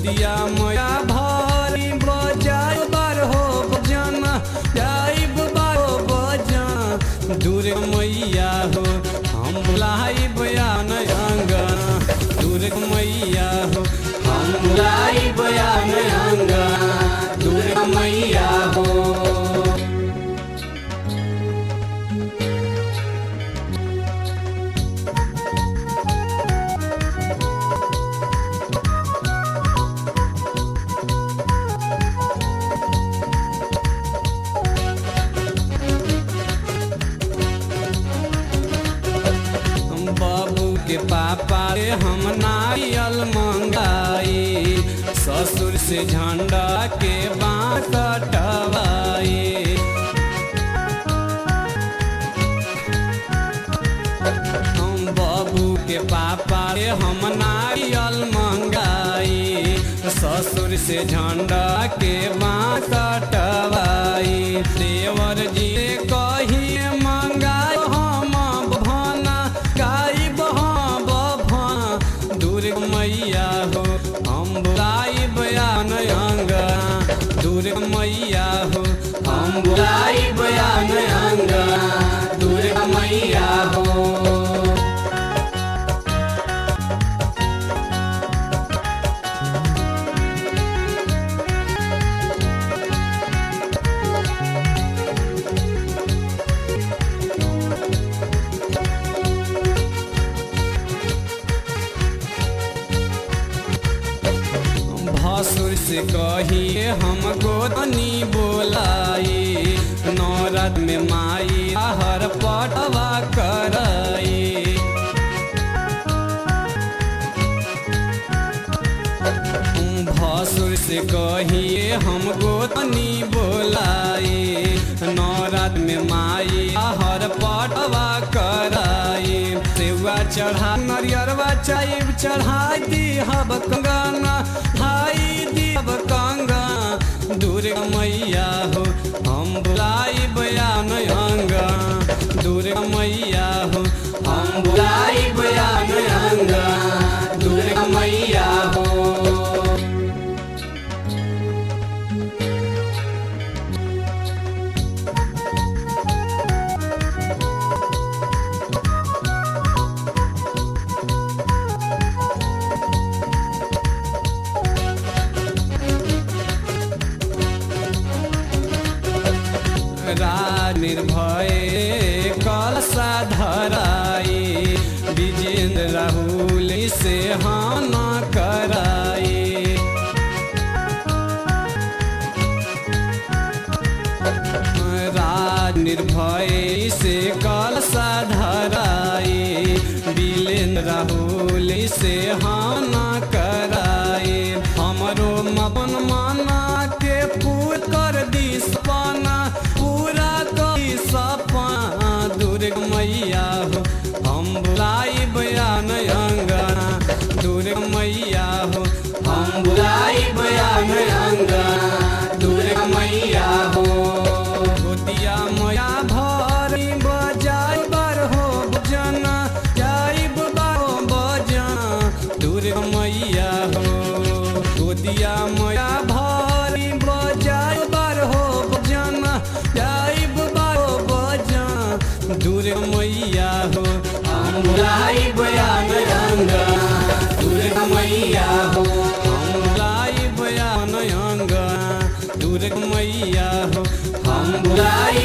गोदिया मोया भरी बजाय बार हो बजन जाइब बारो बजन दूर मैया हो हम बुलाई बयान अंगना दूर मैया हो हम बुलाई बयान अंगना दूर मैया हो हम बाबू के पापा रे हम नारियल मंगाई ससुर से झंडा के बाँस कटवाई हम बाबू के पापा रे हम नारियल मंगाई ससुर से झंडा के बाँस कटवाई देवर जी कहिए मंगाई हम भना गाइब हम बभा दूर मैया हो हम बुलाई बयान अंगा दूर मैया हो हम बुलाई बयान अंगा दूर मैया हो भसुर से कहिए हम गोदनी बोलाई नौरद में माई हर पटवा कराई भसुर से कहिए हम गोतनी बोलाई नौरात में माई हर पटवा कराई सेवा चढ़ा नरियरवा चाइब चढ़ाई दी हब कंगना भाई दी हब कंगा दूर मैया हो हम बुलाई बयान अंगा दूर मैया हो हम बुलाई बयान अंगा दूर मैया हो राज निर्भय कलसा धराई विजेंद्र राहुल से हाना कराई राज निर्भय से कलसा धराई बिलेंद्र राहुल से हाना कराई हमरो मपन माना के पूर कर दी सपना पूरा कर सपना दुर्ग मैया हो हम बुलाई बयान अंगना दुर्ग मैया हो हम बुलाई बयान अंगना दुर्ग मैया हो गोतिया मैया भरी बजाई बर हो बजना जाइब बारो बजना दुर्ग मैया हो गोतिया मैया भरी बजाई बर हो बजना जाइब बारो बजना दुर्ग मैया हो हम बुलाई बयान अंगा दुर्ग मैया हो हम बुलाई बयान अंगा दुर्ग मैया हो हम बुलाई